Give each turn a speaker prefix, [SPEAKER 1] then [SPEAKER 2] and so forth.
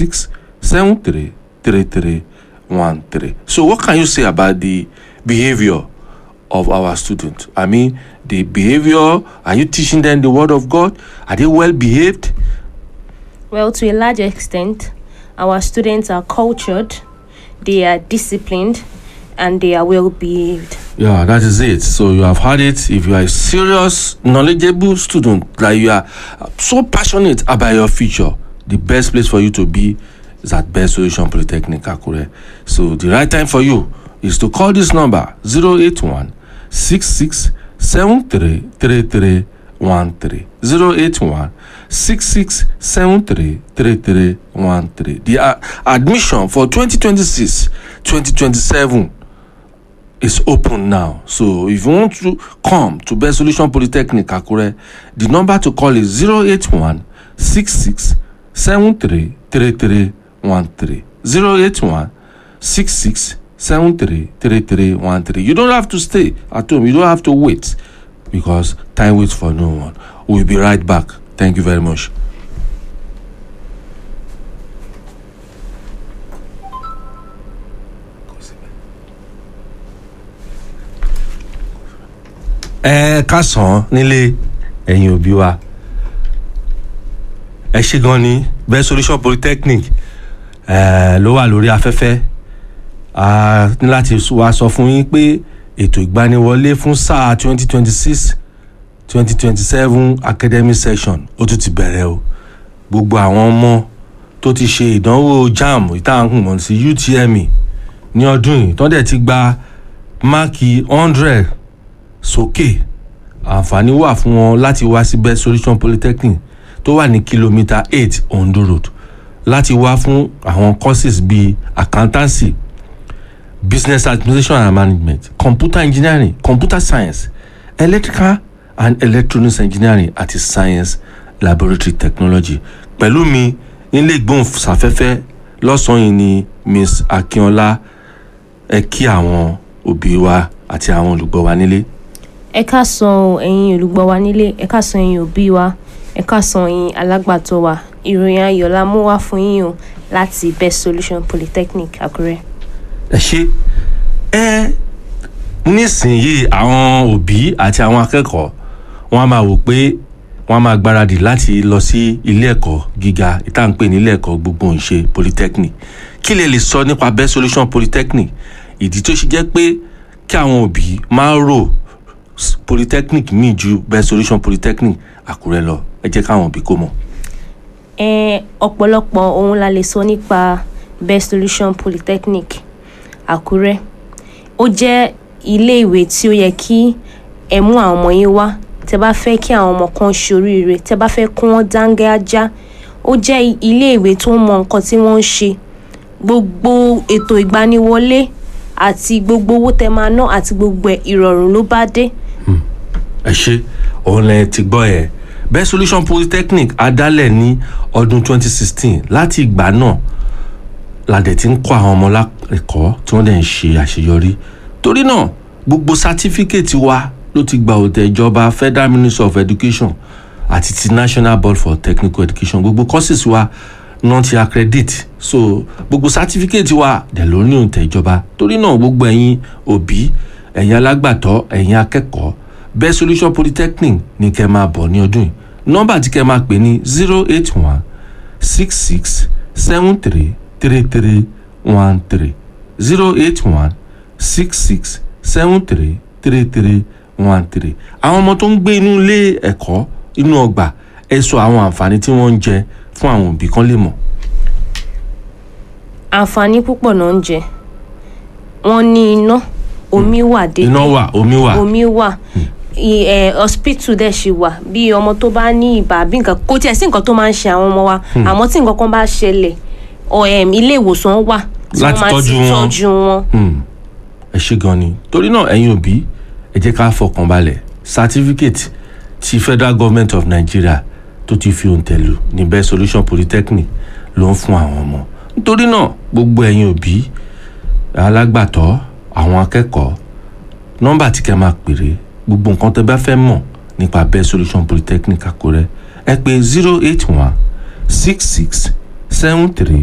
[SPEAKER 1] six seven three three three one three so what can you say about the behaviour of our students i mean the behaviour are you teaching them the word of god are they well behaved
[SPEAKER 2] Well, to a large extent, our students are cultured, they are disciplined, and they are well behaved.
[SPEAKER 1] Yeah, that is it. So you have heard it. If you are a serious, knowledgeable student, like you are so passionate about your future, the best place for you to be is at Best Solution Polytechnic Akure. So the right time for you is to call this number 081 66 73 33 13 081 66 73 33 13. The uh, admission for 2026 2027 is open now. So if you want to come to Best Solution Polytechnic Akure, the number to call is 081 66 73 33 13. 081 66 73 33 13. You don't have to stay at home. You don't have to wait because time waits for no one. We'll be right back. Thank you very much. ẹ kásán nílé ẹ̀yin òbí wa ẹ ṣe gan ni best solution polytechnic ẹ ló wà lórí afẹ́fẹ́ a ní láti wá sọ fún yín pé ètò ìgbaniwọlé fún sáà twenty twenty six twenty twenty seven academic session ó tún ti bẹ̀rẹ̀ o gbogbo àwọn ọmọ tó ti ṣe ìdánwò jamb ìtàkùn mọ̀ sí utme ní ọdún yìí tó dẹ̀ ti gba máàkì hundred sókè àǹfààní wà fún wọn láti wá sí best solution polytechnic tó wà ní kìlómítà eight ondo road láti wá fún àwọn courses bíi accountancy business administration and management computer engineering computer science electrical and electronics engineering àti science laboratory technology pẹ̀lú mi nílé ìgbóhùnsáfẹ́fẹ́ lọ́sàn-án yìí ni miss akínọlá ẹ kí àwọn òbí wa àti àwọn olùgbọ́ wa nílé.
[SPEAKER 2] ẹ káàsán o ẹ̀yin olùgbọ́ wa nílé ẹ káàsán ẹ̀yin òbí wa ẹ káàsán ẹ̀yin alágbàtọ́ wa ìròyìn ayọ̀ la mú wá fún yín o láti best solution polytechnic àkúrẹ́.
[SPEAKER 1] ẹ ṣe ẹ nísìnyìí àwọn òbí àti àwọn akẹ́kọ̀ọ́ wọ́n á máa wò pé wọ́n á máa gbáradì láti lọ sí ilé ẹ̀kọ́ gíga ìtànpé ní ilé ẹ̀kọ́ gbogbo ìṣe polytechnic kí lè lè sọ nípa best solution polytechnic ìdí tó ṣe jẹ́ pé kí àwọn òbí máa rò s- polytechnic míì ju best solution polytechnic àkúrẹ́ lọ ẹ jẹ́ káwọn òbí kó mọ̀.
[SPEAKER 2] ẹ ọ̀pọ̀lọpọ̀ ohun la lè sọ nípa best solution polytechnic àkúrẹ́ ó jẹ́ ilé ìwé tí ó yẹ kí ẹ mú àwọn ọmọ yín wá tẹ bá fẹ́ kí àwọn ọmọ kan ṣoríire tẹ bá fẹ́ kí wọ́n dáńgájá ó jẹ́ ilé ìwé tó mọ nǹkan tí wọ́n ń ṣe gbogbo ètò ìgbaniwọlé àti gbogbo owó tẹ máa ná àti gbogbo ẹ̀ ìrọ̀rùn ló bá dé.
[SPEAKER 1] ẹ ṣe òun lẹ ti gbọ́ ẹ best solution polytechnic adálẹ̀ ní ọdún 2016 láti ìgbà náà la dẹ̀ ti ń kọ́ àwọn ọmọ lẹ́kọ̀ọ́ tí wọ́n dẹ̀ ń ṣe àṣeyọrí torí náà gbogbo sátífíkẹ́ẹ̀tì wa ló ti gba òtẹ̀ ìjọba federal ministry of education àti ti national board for technical education gbogbo courses wa náà ti accredit so gbogbo sátífíkẹ́ẹ̀tì wa dẹ̀ ló ní òtẹ̀ ìjọba torí náà gbogbo ẹ̀yin òbí ẹ̀yin alágbàtọ́ ẹ̀yin akẹ́kọ̀ọ́ best solution polytechnic ní kẹ́ máa bọ̀ ní ọdún yìí nọ́mbà tí kẹ́ máa pè ní zero eight one six six seven three three three one three zero eight one six six seven three three three one three àwọn ọmọ tó ń gbé inú ilé ẹ̀kọ́ inú ọgbà ẹ sọ àwọn àǹfààní tí wọ́n ń jẹ fún àwọn òbí kan lè mọ̀.
[SPEAKER 2] àǹfààní púpọ̀ náà ń jẹ wọ́n ní iná omi wà déédéé
[SPEAKER 1] iná wà omi wà
[SPEAKER 2] omi wà i- eh, hospital dẹ̀ ṣì wà bí ọmọ tó bá ní ibà bí nǹkan kò tiẹ̀ sí nǹkan tó máa ń ṣe àwọn ọmọ wa àmọ́ tí nǹkan kan bá ṣẹlẹ̀ ọ, em, ilé ìwòsàn wà tí wọ́n
[SPEAKER 1] Láti
[SPEAKER 2] máa ti
[SPEAKER 1] tọ́jú wọn.
[SPEAKER 2] tọ́jú wọn.
[SPEAKER 1] Hmm, ẹ ṣe gan ni torí náà ẹ̀yin òbí ẹ jẹ́ ká fọkàn balẹ̀ certificate ti federal government of nigeria tó ti fi òǹtẹ̀ lù ní best solution polytechnic ló ń fún àwọn ọmọ nítorí náà gbogbo ẹ̀yin òbí alágbàtọ́ àwọn akẹ́kọ̀ọ́ nọ́mbà tí kẹ́ máa pèrè gbogbo nǹkan tẹ́ bá fẹ́ mọ̀ nípa best solution polytechnic àkúrẹ́ ẹ pè zero eight one six six seven three